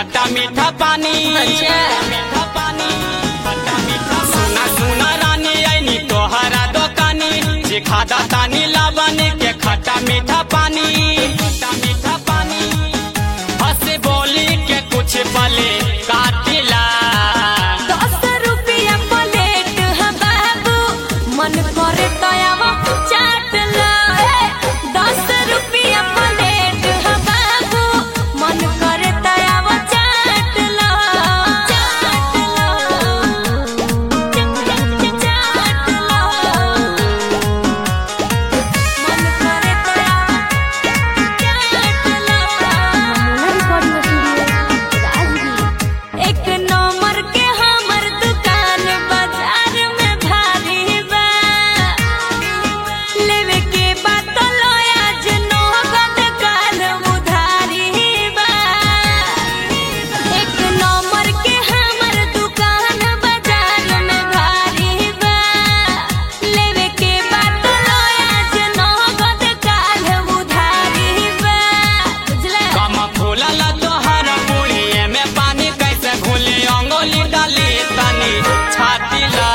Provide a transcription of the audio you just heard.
खट्टा मीठा पानी अच्छा। मीठा पानी खट्टा मीठा सुना सुना रानी ऐनी तोहरा दोकानी जे खादा तानी लावनी के खट्टा मीठा पानी खट्टा मीठा पानी हंस बोली के कुछ पले काटिला दस रुपया प्लेट है बाबू मन करे तयावा चाट ला ए, दस रुपया प्लेट है बाबू मन करे तयावा चाट ला चाट ला चाट ला मन करे तयावा चाट ला एक नंबर के हमर दुकान बाजार में भारी बा लेवे के बात लो आज नौगद काल उधारी बा एक नंबर के हमर दुकान बाजार में भारी बा लेवे के बात लो आज नौगद काल उधारी बा बुझला कम फूलल तोहरा पुड़िए में पानी कैसे घुली अंगोली डाली तनी छाती ला